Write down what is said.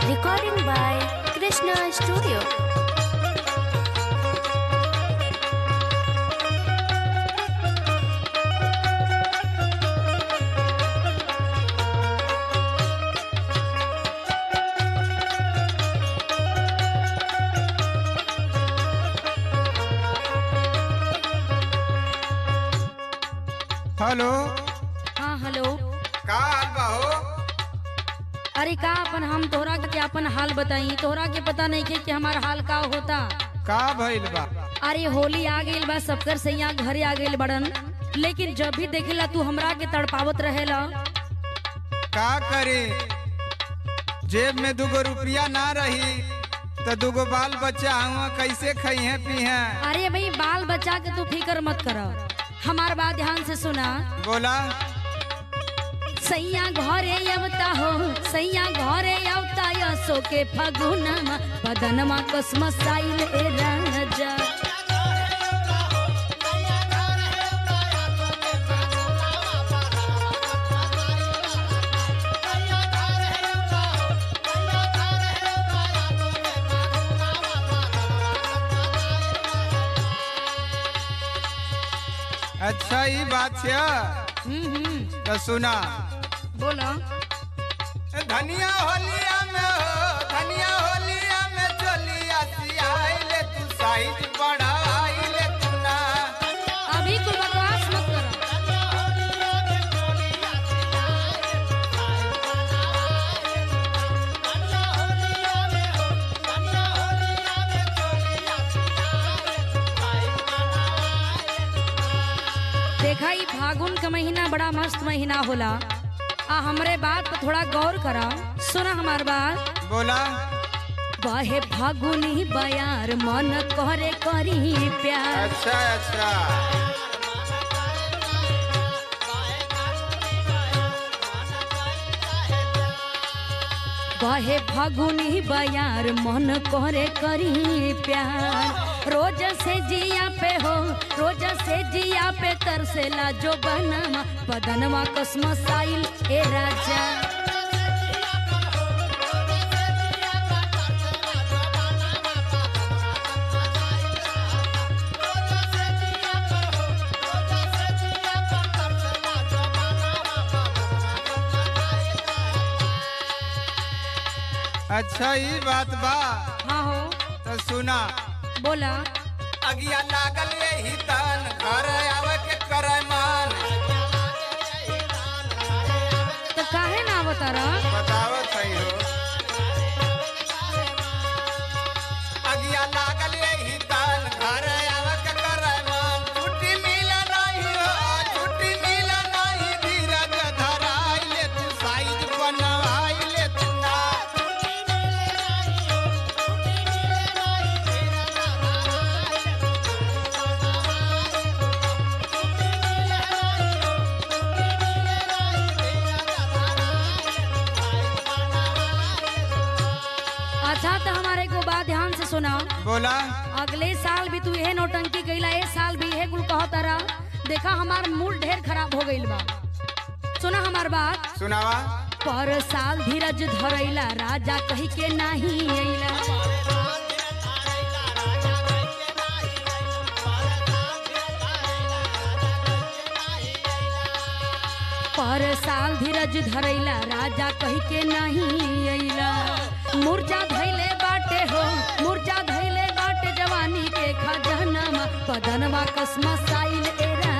Recording by Krishna Studio. Hello हाँ hello का हाल बा हो अरे का अपन हम तोहरा के अपन हाल बताई तोहरा के पता नहीं के कि हमार हाल का होता का भइल बा अरे होली आ गइल बा सबकर सैया घरे आ गइल बड़न लेकिन जब भी देखेला तू हमरा के तड़पावत रहेला का करे जेब में दुगो रुपया ना रही तो दुगो बाल बच्चा हुआ कैसे खइहे पीहे अरे भाई बाल बच्चा के तू फिक्र मत कर हमार बात ध्यान से सुना बोला सैया घरे अवता हो सैया घरे अवता यसो के फगुनमा बदनमा कसमसाइल ए राजा अच्छा ई बात है हम्म हम्म तो सुना बोलो धनिया होलिया में हो धनिया होलिया में चलिया सियाइले तू साइज बढ़ाइले तू ना अभी कोई बकवास मत करो देखा ई फागुन का महीना बड़ा मस्त महीना होला आ हमरे बात पर थोड़ा गौर करा सुना हमार बात बोला बहे फागुनी बयार मन करे करी प्यार अच्छा अच्छा बहे फागुनी बयार मन करे करी प्यार रोज से जिया पे हो रोज से जिया पे तरसेला जो बनवा बदनवा कसम साइल ए राजा अच्छा ई बात बा हाँ हो तो सुना बोला अगिया लागल यही तन घर आवे के करे मन तो काहे ना बतारा बताओ सही हो अगिया लागल यही तन घर आवे के करे मन छुट्टी मिल नहीं हो छुट्टी मिल नहीं धीरज धराइले तू साइज बनवाइले तू ना अच्छा तो हमारे को बात ध्यान से सुना बोला अगले साल भी तू यहे नौटंकी कैला ए साल भी यहे कुल कहता रहा देखा हमार मूड ढेर खराब हो गइल बा सुना हमार बात सुनावा पर साल धीरज धरैला राजा कही के नाही अइला पर साल धीरज धरैला राजा कही के नहीं अइला मुर्जा धैले बाटे हो मुर्जा धैले बाटे जवानी के खजनमा बदनवा कसम साइल ए